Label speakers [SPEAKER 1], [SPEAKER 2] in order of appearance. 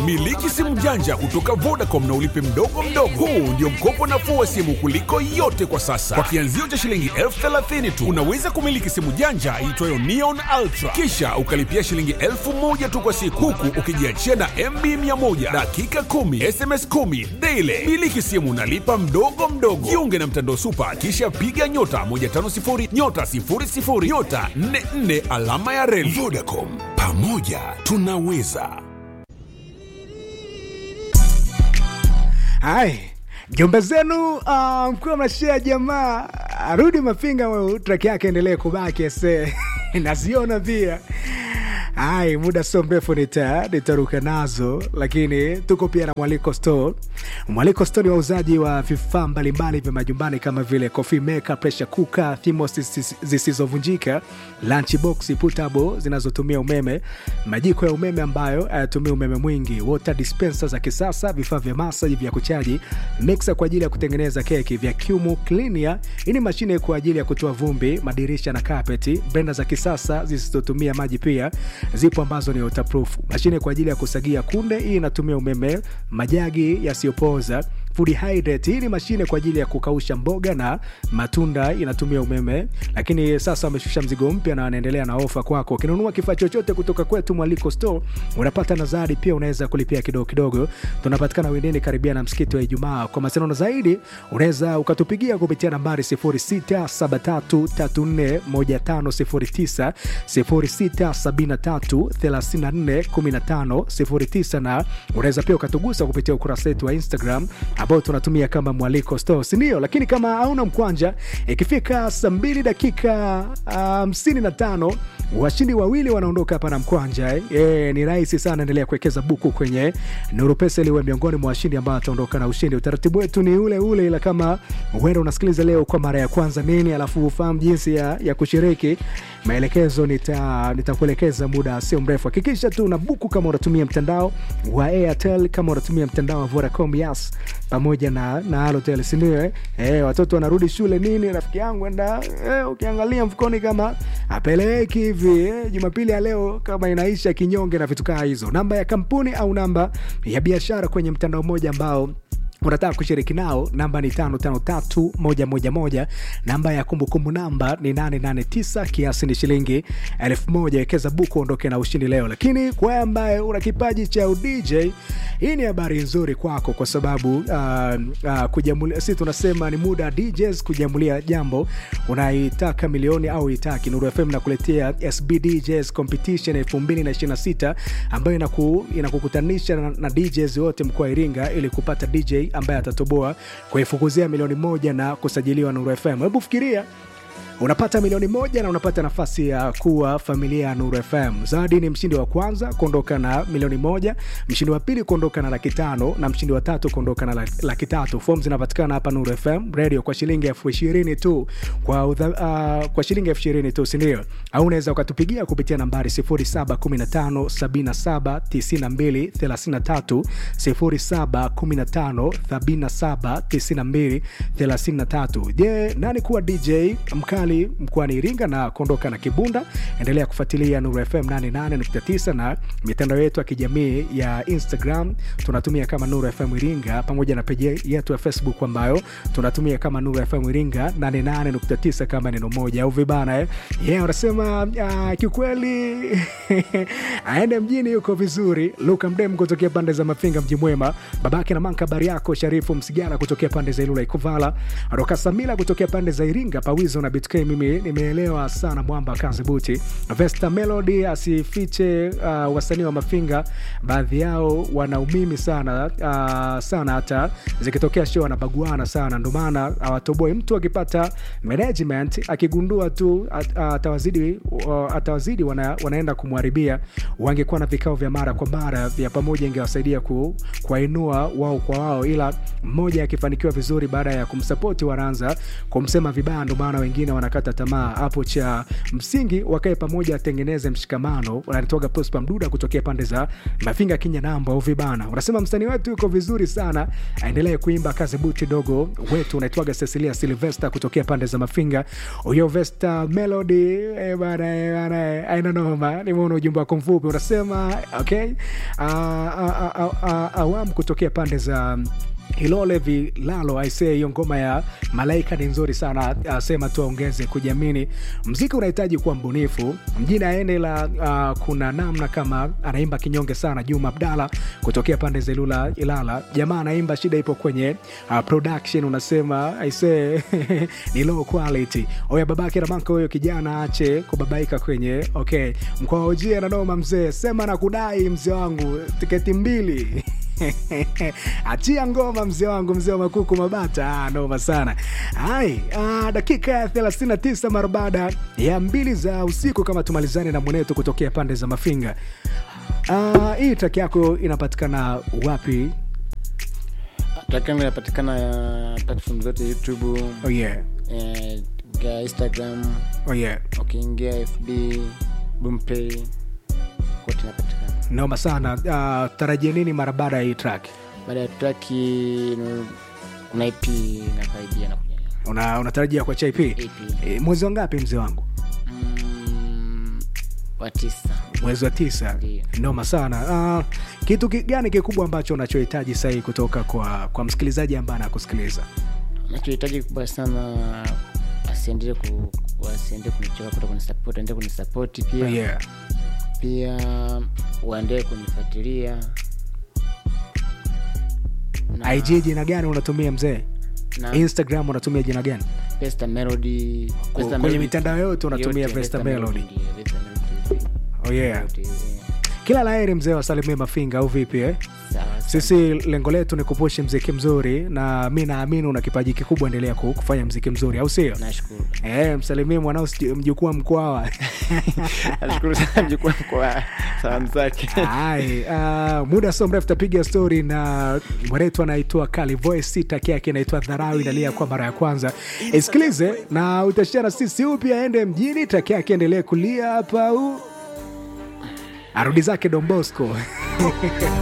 [SPEAKER 1] Miliki simu janja kutoka Vodacom na ulipe mdogo mdogo. Huu ndio mkopo nafuu wa simu kuliko yote kwa sasa. Kwa kianzio cha shilingi elfu thelathini tu unaweza kumiliki simu janja iitwayo Neon Ultra, kisha ukalipia shilingi elfu moja tu kwa siku, huku ukijiachia na MB 100 dakika 10 SMS 10 daily. Miliki simu nalipa mdogo mdogo. Jiunge na mtandao Super, kisha piga nyota 150 nyota 00 nyota 44 alama ya reli. Vodacom, pamoja tunaweza.
[SPEAKER 2] Hai, jomba zenu uh, mkiwa mnashia jamaa arudi Mafinga, wewe track yake endelee kubaki ase naziona pia. Hai, muda sio mrefu nita nitaruka nazo, lakini tuko pia na Mwaliko Store. Mwaliko Store ni wauzaji wa vifaa mbalimbali vya majumbani kama vile coffee maker, pressure cooker, thermos zisi- zisizovunjika, lunch box portable zinazotumia umeme, majiko ya umeme ambayo hayatumii umeme mwingi, water dispenser za kisasa, vifaa vya masaji vya kuchaji, mixer kwa ajili ya kutengeneza keki, vacuum cleaner, hii ni mashine kwa ajili ya kutoa vumbi, madirisha na kapeti, blender za kisasa zisizotumia maji pia zipo ambazo ni waterproof, mashine kwa ajili ya kusagia kunde, hii inatumia umeme, majagi yasiyopooza food hydrate. Hii ni mashine kwa ajili ya kukausha mboga na matunda, inatumia umeme, lakini sasa wameshusha mzigo mpya na wanaendelea na ofa kwako. Ukinunua kifaa chochote kutoka kwetu Mwaliko Store unapata nazari, pia unaweza kulipia kidogo kidogo. Tunapatikana Windeni, karibia na msikiti wa Ijumaa. Kwa mawasiliano zaidi, unaweza ukatupigia kupitia nambari 0673341509 0673341509 na unaweza pia ukatugusa kupitia ukurasa wetu wa Instagram ambao tunatumia kama Mwaliko Store, si ndio? Lakini kama hauna mkwanja, ikifika saa mbili dakika hamsini na tano washindi wawili wanaondoka hapa na mkwanja eh. E, ni rahisi sana, endelea kuwekeza buku kwenye Nuru Pesa ili uwe miongoni mwa washindi ambao wataondoka na ushindi. Utaratibu wetu ni ule ule, ila kama huenda unasikiliza leo kwa mara ya kwanza nini, alafu ufahamu jinsi ya, ya kushiriki, maelekezo nita nitakuelekeza muda sio mrefu. Hakikisha tu una buku kama unatumia mtandao wa Airtel, kama unatumia mtandao wa Vodacom, Yas pamoja na na Halotel, si ndio? Eh, Eh, watoto wanarudi shule nini, rafiki yangu enda eh, ukiangalia mfukoni kama apeleki hivi eh, Jumapili ya leo kama inaisha kinyonge na vitu kaa hizo. Namba ya kampuni au namba ya biashara kwenye mtandao mmoja ambao unataka kushiriki nao, namba ni tano tano tatu moja moja moja. Namba ya kumbukumbu namba ni nane nane tisa. Kiasi ni shilingi elfu moja. Wekeza buku, ondoke na ushindi leo. Lakini kwa wewe ambaye una kipaji cha udj, hii ni habari nzuri kwako, kwa sababu uh, uh, kujamulia, si tunasema ni muda DJs kujamulia jambo unaitaka milioni au itaki. Nuru FM nakuletea SB DJs Competition 2026 ambayo inaku, inakukutanisha na, na DJs wote mkoa wa Iringa ili kupata DJ ambaye atatoboa kuifukuzia milioni moja na kusajiliwa Nuru FM. Hebu fikiria unapata milioni moja na unapata nafasi ya kuwa familia ya Nuru FM. Zawadi ni mshindi wa kwanza kuondoka na milioni moja, mshindi wa pili kuondoka na laki tano na mshindi wa tatu kuondoka na laki- laki tatu. Fomu zinapatikana hapa Nuru FM radio kwa shilingi elfu ishirini tu kwa, udha, uh, kwa shilingi elfu ishirini tu sindio? Au unaweza ukatupigia kupitia nambari 0715 77 92 33 0715 77 92 33. Je, nani kuwa DJ mkali mkoani Iringa na kuondoka na kibunda? Endelea kufuatilia Nuru FM 88.9 na mitandao yetu ya kijamii ya Instagram tunatumia kama Nuru FM Iringa, pamoja na peji yetu ya Facebook ambayo tunatumia kama Nuru FM Iringa 88.9 kama neno moja au vibana eh? Yeah, wanasema uh, kiukweli aende mjini yuko vizuri. Luka Mdem kutokea pande za Mafinga, mji mwema, babake na manka habari yako. Sharifu Msigala kutokea pande za Ilula Ikuvala, Roka Samila kutokea pande za Iringa, Pawizo na BTK. Mimi nimeelewa sana mwamba kazi buti. Vesta Melody asifiche uh, wasanii wa Mafinga baadhi yao wana umimi sana uh, sana, hata zikitokea show wanabaguana sana, ndo maana hawatoboi. Mtu akipata management akigundua tu at- atawazidi uh, atawazidi wana, wanaenda kumharibia. Wangekuwa na vikao vya mara kwa mara vya pamoja, ingewasaidia ku, kuwainua wao kwa wao, ila mmoja akifanikiwa vizuri, baada ya kumsapoti wanaanza kumsema vibaya, ndo maana wengine wana wanakata tamaa hapo cha msingi wakae pamoja atengeneze mshikamano unanitoga prospa mduda kutokea pande za mafinga kinya namba uvibana unasema msanii wetu yuko vizuri sana aendelee kuimba kazi buti dogo wetu unaitwaga cecilia silvester kutokea pande za mafinga huyo vesta melody eh, bana eh, bana eh, aina noma nimeona ujumbe wako mfupi unasema okay uh, uh, uh, uh, awam kutokea pande za Hilole Vilalo aisee, hiyo ngoma ya Malaika ni nzuri sana, asema tu aongeze kujiamini. Mziki unahitaji kuwa mbunifu. Mjini aende la uh, kuna namna kama anaimba kinyonge sana. Juma Abdala kutokea pande za Ilula Ilala, jamaa anaimba, shida ipo kwenye uh, production. Unasema aisee ni low quality. Oya babake Ramanko, huyo kijana ache kubabaika kwenye okay, mkoa wa Ujia na noma mzee, sema na kudai mzee wangu tiketi mbili achia ngoma mzee wangu mzee wa makuku mabata ah, noma sana hai ah, dakika ya 39 mara baada ya mbili za usiku kama tumalizane na mwenetu kutokea pande za mafinga ah, hii track yako inapatikana wapi
[SPEAKER 3] track yangu inapatikana ya platform zote youtube
[SPEAKER 2] oh yeah.
[SPEAKER 3] eh, ukiingia instagram
[SPEAKER 2] Oh yeah.
[SPEAKER 3] ukiingia fb boomplay kote inapatikana
[SPEAKER 2] noma sana uh, tarajia nini mara baada ya hii track
[SPEAKER 3] baada ya traki no- kuna ip na karibia na kuja
[SPEAKER 2] una unatarajia kwa chip
[SPEAKER 3] ip
[SPEAKER 2] e, mwezi wa ngapi mzee wangu
[SPEAKER 3] mm, wa tisa
[SPEAKER 2] mwezi wa tisa
[SPEAKER 3] Ndiyo.
[SPEAKER 2] noma sana uh, kitu ki- gani kikubwa ambacho unachohitaji sahii kutoka kwa kwa msikilizaji ambaye anakusikiliza
[SPEAKER 3] nachohitaji kubwa sana asiendelee ku wasiendee kunichoka kuta kunisapoti aendee kunisapoti pia
[SPEAKER 2] yeah.
[SPEAKER 3] pia waendee kunifuatilia Na-
[SPEAKER 2] ig jina gani unatumia mzee
[SPEAKER 3] na
[SPEAKER 2] instagram unatumia jina gani
[SPEAKER 3] Vesta Melody
[SPEAKER 2] Ku-
[SPEAKER 3] Vesta
[SPEAKER 2] kwenye
[SPEAKER 3] Melody-
[SPEAKER 2] mitandao yote unatumia
[SPEAKER 3] yote,
[SPEAKER 2] Vesta Melody.
[SPEAKER 3] ndio, Vesta Melody.
[SPEAKER 2] oh, yeah.
[SPEAKER 3] Yote, eh.
[SPEAKER 2] kila laheri mzee wasalimie mafinga au vipi eh?
[SPEAKER 3] Sawa, sawa.
[SPEAKER 2] sisi lengo letu ni kupushi mziki mzuri na mi naamini una kipaji kikubwa endelea ku- kufanya mziki mzuri au sio
[SPEAKER 3] nashukuru
[SPEAKER 2] Eh, msalimie mwanao siju- mjukuu wa mkwawa
[SPEAKER 3] nashukuru sana mjukuu kwa salamu zake
[SPEAKER 2] Hai, uh, muda sio mrefu tapiga stori na mwenetu anaitwa Kali Voice, taki yake inaitwa Dharau, inalia kwa mara ya kwanza. Isikilize na utashare na sisi. Huyu pia aende mjini, taki yake endelee kulia hapa, u arudi zake Don Bosco